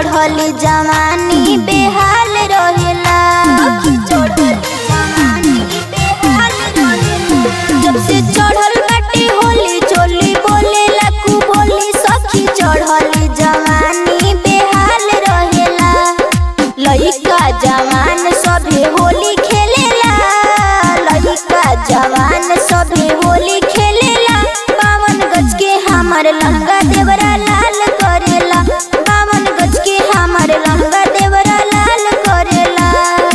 चढ़ल जवानी बेहाल रहेला सखी चढ़ल जवानी बेहाल रहेला जब से चढ़ल बाटे होली चोली बोलेला कु बोली सखी चढ़ल जवानी बेहाल रहेला लइका जवान सभे होली खेलेला लइका जवान सभे होली खेलेला बावन गज के हमर लहंगा देवरा लाल करेला बावन गज के हमर लहंगा देवरा लाल करेला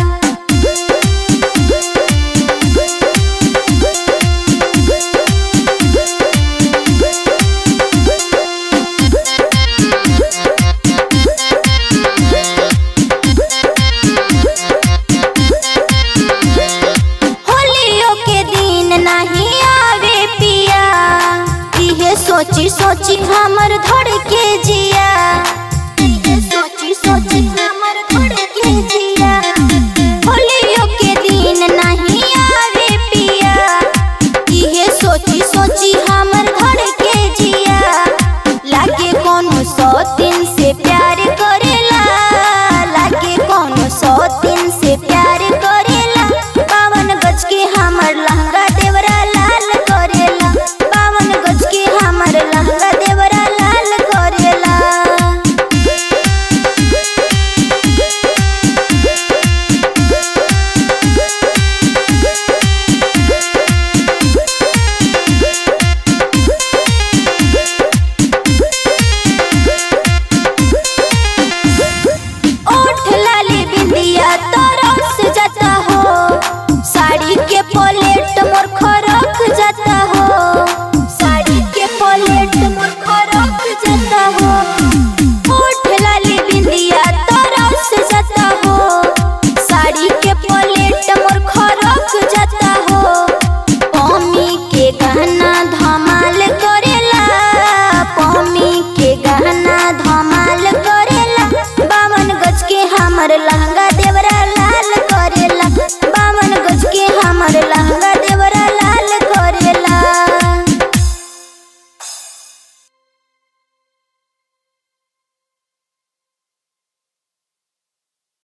होलियों के दिन नहीं आवे पिया इहे सोची सोची हमर धड़